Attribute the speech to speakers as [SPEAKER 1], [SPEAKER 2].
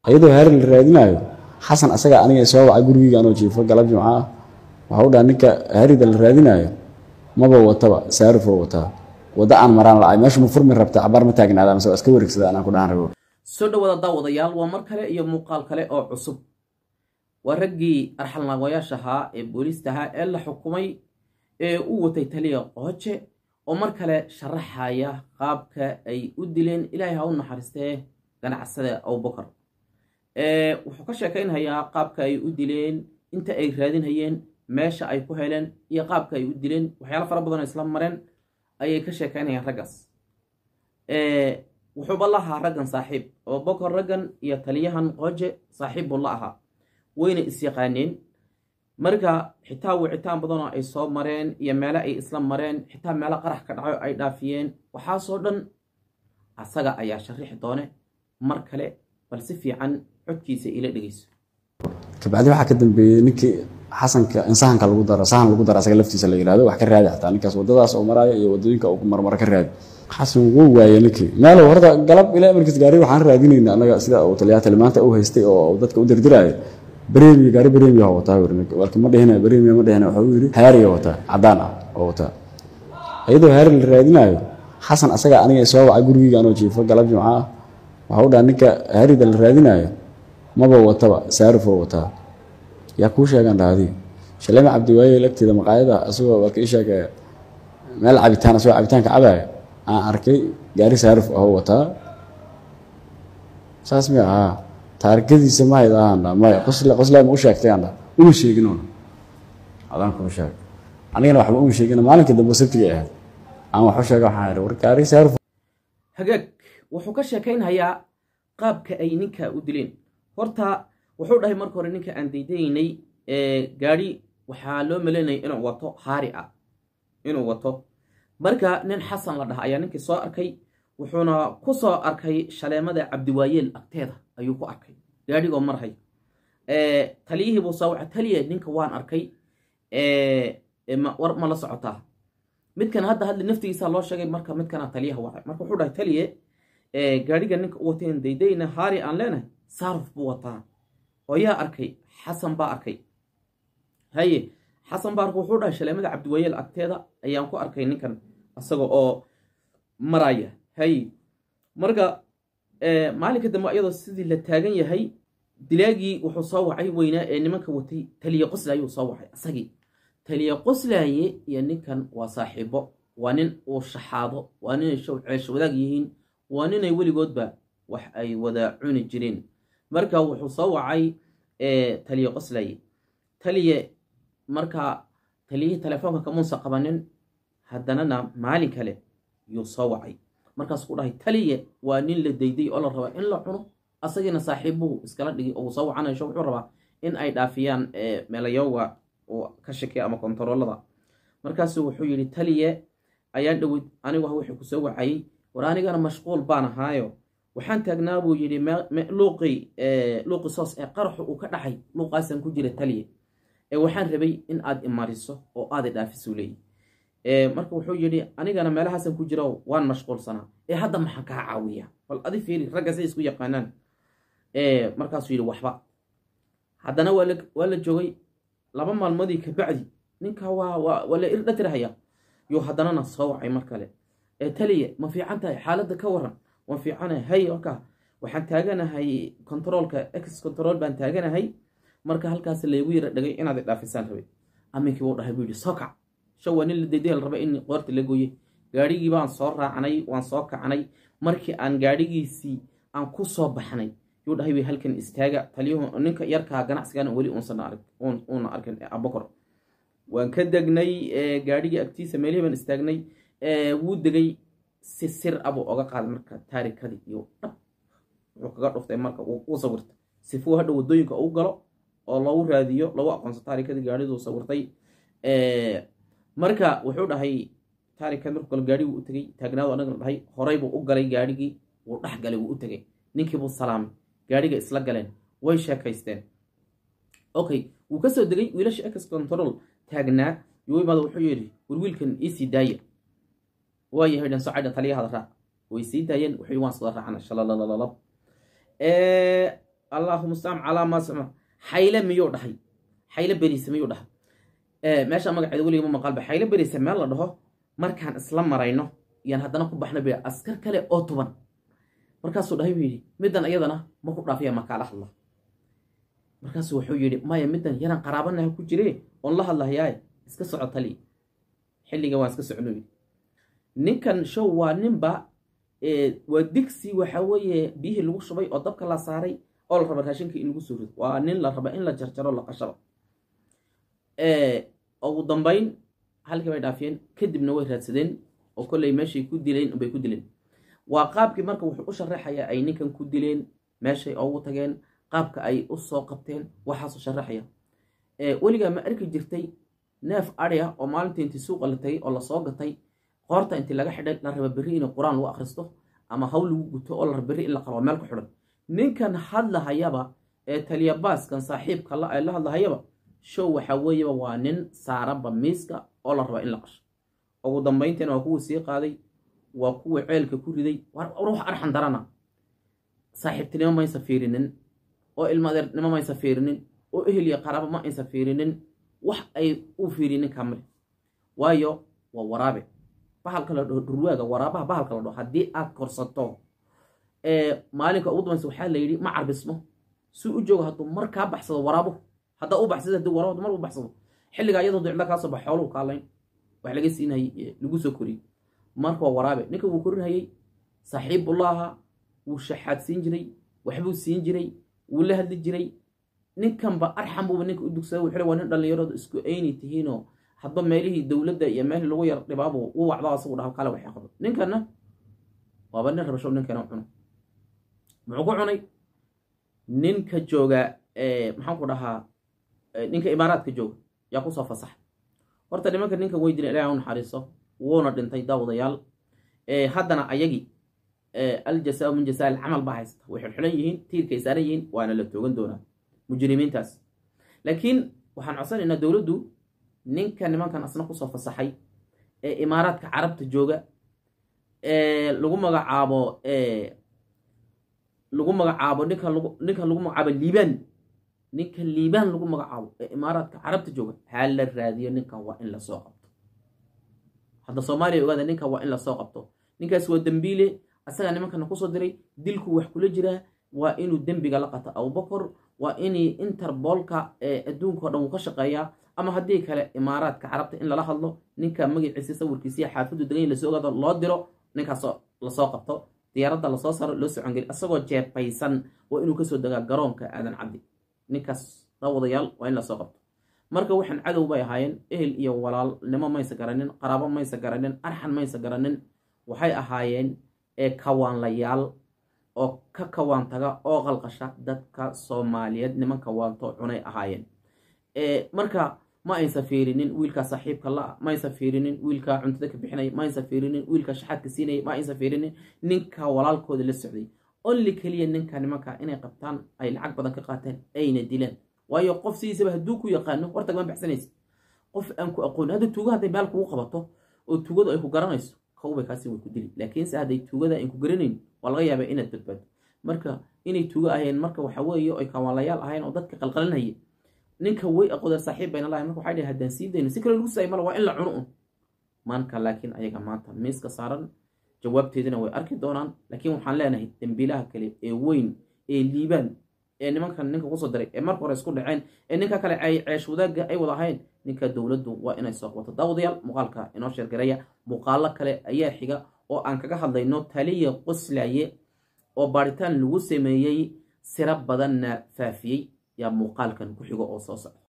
[SPEAKER 1] iyadoo haari la raadinayo xasan asaga aniga soo wacay gurigeyga anoo jiifo galab jimco ah waxa u dhaha ninka haarida la raadinayo maba wataba saarifoo wataa waddo aan maraan lacay meesha ma furmi rabta cabaar ma taagnaada mise waa iska wareegsada anaan ku dhahan rabo
[SPEAKER 2] soo dhawaada daawadayaal waa mar kale iyo muuqaal kale oo cusub waa raggii arxalnaagoyaasha ahaa ee booliista ahaa ee la xukumay ee u watay taliya qooje oo mar kale sharaxaya qaabka ay u dileen ilaahay ha u naxariistee ganacsada abubakar wuxuu ka sheekaynhayaa qaabka ay u dileen inta ay raadinhayeen meesha ay ku heleen iyo qaabka ay u dileen waxyaalo fara badan oo isla mareen ayay ka sheekaynayaan raggaas wuxuuba la ahaa raggan saaxiib abubakar raggan iyo taliyahan qooje saaxiib buu la ahaa wayna is-yaqaaneen marka xitaa wicitaan badanoo ay soo mareen iyo meelo ay isla mareen xitaa meelo qarax ka dhaco ay dhaafiyeen waxaasoo dhan asaga ayaa sharixi doone mar kale bal si fiican codkiisa ila dhegeyso
[SPEAKER 1] kabacdi waxaa ka dambeeyey ninkii xasanka in sahanka lagu daro sahan lagu daro asaga laftiisa la yihahdo wax ka raadi xataa ninkaas waddadaas oo maraayo iyo waddooyinka uu marmaro ka raadi xasan wuu waayey ninkii meel horta galab ilaa markiis gaari waxaan raadinayna anaga sida uu taliyaa talimaanta u haystay oo dadka u dirdiraayo bremiya gaari bremiya oo wataa walka ma dhihina bremiya ma dhihina waxa uu yidhi haariya wataa caddaan ah oo wataa iyadoo haari la raadinayo xasan asaga aniga soo wacay gurigeyga anoo jiifo galab jimco ah waxa u dhaha ninka haarida la raadinayo maba wataba saarifoo wataa yaa kuu sheegaan dhahdi shalema cabdiwaaye lagteeda maqaayada asagoo walka ii sheegay meel cabitaan asagoo cabitaanka cabaya aan arkay gaari saarif ahoo wataa saas mi ahaa taarikadiisa ma hayd ahaandha maya qosle qosle ma u sheegtay aandha uma sheegin una adaan kuma sheeg anigana waxba uma sheegin maalinka dambe sabtigay ahayd aan wax u sheega waxaan idhi war gaari saarif
[SPEAKER 2] hagaag wuxuu ka sheekaynhayaa qaabka ay ninka u dileen horta wuxuu dhahay marka hore ninka aan daydaynay gaadhi waxaa loo maleynaya inuu wato haari ah inuu wato marka nin xasan la dhaha ayaa ninkii soo arkay wuxuuna ku soo arkay shaleemada cabdiwaayeel agteeda ayuu ku arkay gaadhigoo marhay taliyihii buu soo waca taliye ninka waan arkay war ma la socotaa midkan hadda hadli naftigiisa loo sheegay marka midkana taliyaha wacay marka wuxuu dhahay taliye gaadhiga ninka u wateen daydayna haari aan leenahay saaruf buu wataa oo yaa arkay xasan baa arkay haye xasan baa arkay wuxuu dhahay shaleemada cabdiwaayeel agteeda ayaan ku arkay ninkan isaga oo maraya haye marka maalinka dambe iyadoo sidii la taagan yahay dilaagii wuxuu soo wacay weynaa ee nimanka watay taliye qoslaaye uu soo wacay isagii taliye qoslaaye iyo ninkan waa saaxiibo waa nin uu shaxaado waa ninay ceesho wadaag yihiin waa ninay weligoodba wax ay wada cuni jireen marka wuxuu soo wacay taliye qoslaaye taliye marka taliyihii telefoonka kamuusa qabanin haddanana maalin kale yuu soo wacay markaas ku dhahay taliye waa nin la dayday oo la rabaa in la cuno asagiina saaxiibuhu iskala dhigi oo soo wacanaysho wuxuu rabaa in ay dhaafiyaan meelayowga oo ka shakiya ama kontaroolada markaasu wuxuu yidhi taliye ayaan dhowid anigu wuxuu ku soo wacayey war anigana mashquul baan ahaayo waxaan taagnaa buu yidhi luuqii luuqi soos ee qaraxu uu ka dhaxay luuqaasan ku jira taliye ee waxaan rabay in aad imariso oo aada dhaafisuu leeyi marka wuxuu yidhi anigana meelahaasan ku jiro waan mashquulsanaa ee hadda maxaan kaa caawiya bal adi fiiri ragga say isku yaqaanaan markaasuu yidhi waxba haddana waa la joogay laba maalmoodii kabacdi ninka waa la irdhatirhaya yuu haddanana soo wacay mar kale ee taliye ma fiican tahay xaaladda ka waran waan fiicanahay hay marka waxaan taaganahay controolka ex control baan taaganahay marka halkaas laygu yara dhagay inaad dhaafisaan rabay aminkii buu dhahay buu yidhi soo kac sha waa nin la daydayal raba in qoorta la gooye gaadhigii baan soo raacnay waan soo kacnay markii aan gaadhigiisii aan ku soo baxnay yuu dhahay way halkan istaaga taliyuhu ninka yarkaa ganacsigana weli uuna arkin abakor waan ka degnay gaadhigii agtiisa meelihii baan istaagnay wuu degay si sir abuu oga qaaday marka taarikadii iyo dhab wuxuu kaga dhuftay marka uu sawirtay sifuu hadha wadooyinka u galo oo loogu raadiyo lagu aqoonso taarikadii gaadhiduu sawirtay marka wuxuu dhahay taarikad markuu galo gaadhigii u tegey taagnaadu anagana dhahay horay buu u galay gaadhigii wuu dhex galay wuu u tegey ninkii buu salaamay gaadhiga isla galeen way sheekaysteen okay wuu kasoo degay wiilasha ex control taagnaa yuu imaada wuxuu yidhi war wiilkan iisii daaya waayahay dhan socodha taliyahada raac way sii daayeen wuxuu waan soo raacna shalalalab allaahuma staam calaa maa sama xayle miyuu dhahay xayle beriise miyuu dhahay meesha magaceeda weliga ma maqalba xayle beriise meel la dhaho markaan isla marayno yaan haddana ku baxna b askar kale oo tuban markaasuu dhahay buu yidhi middan iyadana ma ku dhaafiya makaala hadla markaasuu wuxuu yidhi maya middan yaraan qaraabanaha ku jire oon la hadlahayaaye iska soco tali xilliga waan iska socno yidhi ninkan show waa ninba waa digsi waxa weeye biyihii lagu shubay oo dabka la saaray oo la raba raashinka in lagu soo rido waa nin la raba in la jarjaro la qashaba ugu dambayn halkii bay dhaafiyeen kadibna way raadsadeen oo kolley meeshay ku dileen bay ku dileen waa qaabkii marka wuxuu u sharaxayaa ay ninkan ku dileen meeshay ugu tageen qaabka ay u soo qabteen waxaasuu sharaxaya weligaa ma arki jirtay neef adya oo maalintii intii suuqa la tagay oo lasoo gatay qoorta intii laga xidhay la raba berri in qur-aan lagu akhristo ama haw lagu guto oo la raba berri in la qabo meel ku xidhan ninkan hadlahayaba ee taliyabaaskan saaxiibka la la hadlahayaba show waxaa weeyaba waa nin saaranba miiska oo la raba in la qasho ugu dambayntiina waa kuwii sii qaaday waa kuwii ceelka ku riday ruux arxan darana saaxiibtinimo maysa fiirinin oo ilmadeernimo maysa fiirinin oo ehel iyo qaraabo ma aysa fiirinin wax ay u fiirinin kamale waayo waa waraabe bahalka la dhaho dhurwaaga waraabaha bahalka la dhaho haddii aad korsato maalinka ugu dambaysa waxaa la yidhi ma carbismo si u joogo hadduu mar kaa baxsado waraabo haddaa u baxsado haddii waraabo mar u baxsado xilligaa iyadoo dicda kaa soo bax xooluhu kaalayn wax laga siinayay lagu soo koriyey marka waa waraabe ninka wuu korinhayey saaxiibullaaha wuu shaxaad siin jiray waxbuu siin jiray wuu la hadli jiray ninkanba arxan buuba ninka u dugsada wuxuu waa nin dhallinyarooda isku ayni tihiinoo hadba meelihii dowladda iyo meelhii lagu yar dhibaabu u wacdo asagu dhaho kale waxay qabo ninkanna waaba nin rabasho ninkana cuno muxuu ku cunay ninka jooga maxaan ku dhahaa ninka imaaraadka jooga yaa kusoo fasaxa horta nimanka ninka way dileen ilaah u naxariiso wuuna dhintay daawadayaal haddana ayagii aljasaa min jasaa alcamal baa haysta way xilxilan yihiin tiirkay saaran yihiin waana la toogan doonaa mujrimiintaas laakiin waxaan codsanaynaa dowladdu ninka nimankan asna kusoo fasaxay ee imaaraadka carabta jooga lagu magacaabo lagu magacaabo ninkan lagu ninkan lagu magacaabo liibaan ninka liibaan lagu magacaabo ee imaaraadka carabta jooga ha la raadiyo ninkan waa in lasoo qabto hadda soomaaliya ogaada ninkan waa in lasoo qabto ninkaas waa dembiile asagaa nimankana kusoo diray dilku wax kula jiraa waa inuu dembiga la qato abubakar waa inay interboolka adduunkao dhan uu ka shaqeeyaa ama haddii kale imaaraadka carabta in lala hadlo ninka magaciisa sawirkiisiiyo xaafadu degan lasoo ogaado loo diro ninkaas lasoo qabto diyaaradda lasoo saaro loo socongeli asagoo jeebbaysan waa inuu kasoo degaa garoonka aadan cabdi ninkaas daawadayaal waa in lasoo qabto marka waxaan cadow bay ahaayeen ehel iyo walaalnimo maysa garanin qaraabo maysa garanin arxan maysa garanin waxay ahaayeen ee kawaanlayaal oo ka kawaan taga oo qalqasha dadka soomaaliyeed nimanka waanto cunay ahaayeen marka ma aysa fiirinin wiilkaa saaxiibka la ma aysa fiirinin wiilkaa cuntada ka bixinaya ma aysa fiirinin wiilkaa shaxaadka siinaya ma aysa fiirinin ninka walaalkooda la socday only keliya ninka nimanka inay qabtaan ay lacag badan ka qaateen ayna dilaan waayo qof sidiisaba hadduu ku yaqaano wartagama baxsanaysa qof aan ku aqoon hadda tuuga hadday meel kugu qabato oo tuugadu ay ku garanayso kawbay kaasi way ku dili laakiinse hadday tuugada ayn ku garanayn waa laga yaabaa inaad badbaado marka inay tuugo ahayeen marka waxa weeye ay kawaanlayaal ahayn oo dadka qalqalinaya ninka way aqoodeen saaxiib bayna lahayn marka waxay dhahay haddaan sii dayno si kale lagu saay mala waa in la cuno un maanka laakiin ayaga maanta miiska saaran jawaabteedina way arki doonaan laakiin waxaan leenahay dembiilaha kale ee weyn ee liibaan ee nimankan ninka kusoo diray ee marka hore isku dhaceen ee ninka kale ay ceesh wadaagga ay wada ahayn ninka dowladdu waa inay soo qabato daawadayaal muuqaalka inoo sheergaraya muuqaalo kale ayaa xiga oo aan kaga hadlayno taliya qoslaye oo baaritaan lagu sameeyey siro badanna faafiyey yaa muuqaalkan ku xigo oo soo socda